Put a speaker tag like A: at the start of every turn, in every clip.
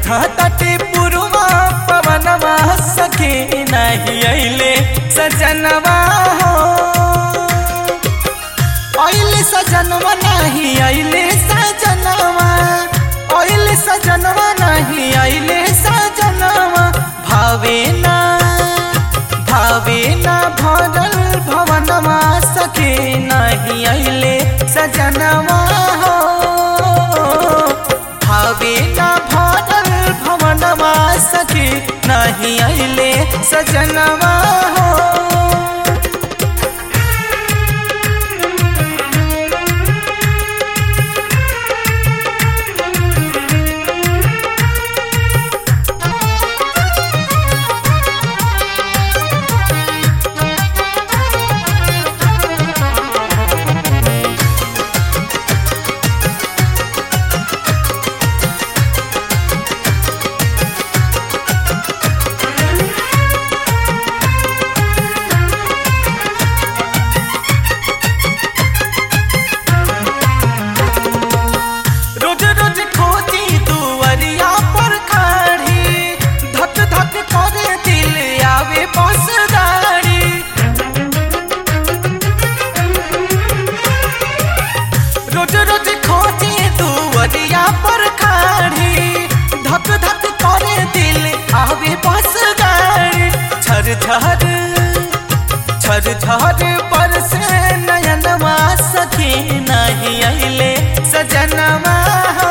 A: बहा तटे पुरवा पवनवा सखे नहीं अइले सजनवा हो अइले सजनवा नहीं अइले सजनवा अइले सजनवा नहीं अइले सजनवा भावे ना भावे ना भरल भवनवा सखे नहीं अइले सजनवा हो भावे ना भरल भवनवा सखे नहीं अइले सजनवा हो रोज रोज खोजी दुवरिया पर खड़ी धक धक करे दिल आवे बस गाड़ी रोज रोज खोजी दुवरिया पर खड़ी धक धक करे दिल आवे बस गाड़ी झर झर झर झर पर से नयनवा सखी नहीं अइले सजनवा हो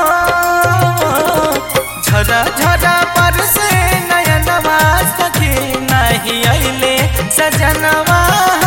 A: झरा झरा पर से नयनवा सखी नहीं अइले सजनवा हो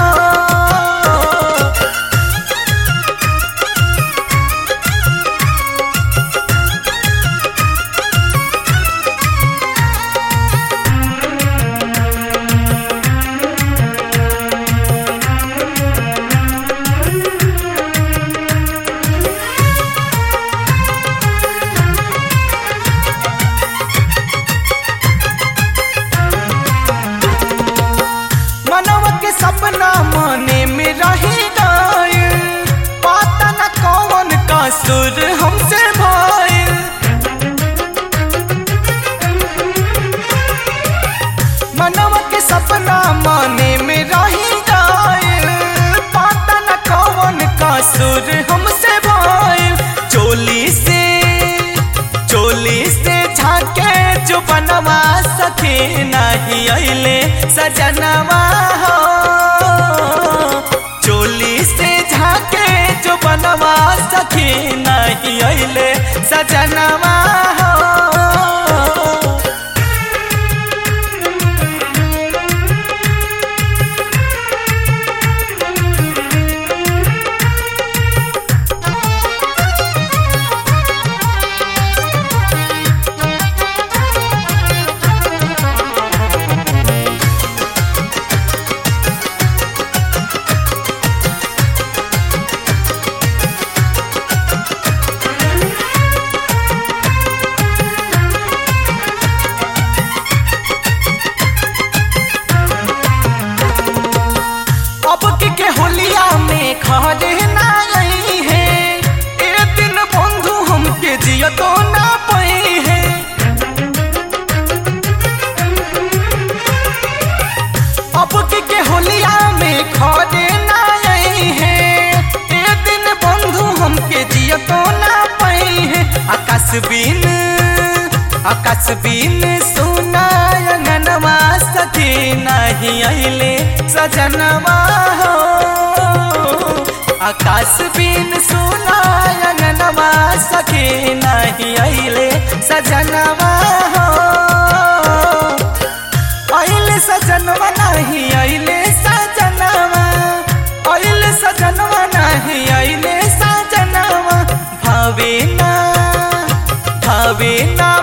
A: मनवा के सपना मने में रही गइल पता न कौन कसूर हमसे भइल मनवा के सपना मने में रही गइल पता न कौन कसूर हमसे भइल चोली से चोली से झाके जो बनवा सके नहीं अइले सजनवा हो चोली से झाके जो बनवा सके नहीं अइले सजनवा हो अब के के होलिया में खड़े ना आई है ए दिन बंधु हमके जियो तो ना पई है अब के के होलिया में खड़े ना आई है ए दिन बंधु हमके जियो तो ना पई है आकाश बिन आकाश बिन सुना अंगनवा सखी नहीं अइले सजनवा हो आकाश बिन सुना अंगनवा सखी नहीं अइले सजनवा हो अइले सजनवा नहीं अइले सजनवा अइले सजनवा नहीं अइले सजनवा भावे ना भावे ना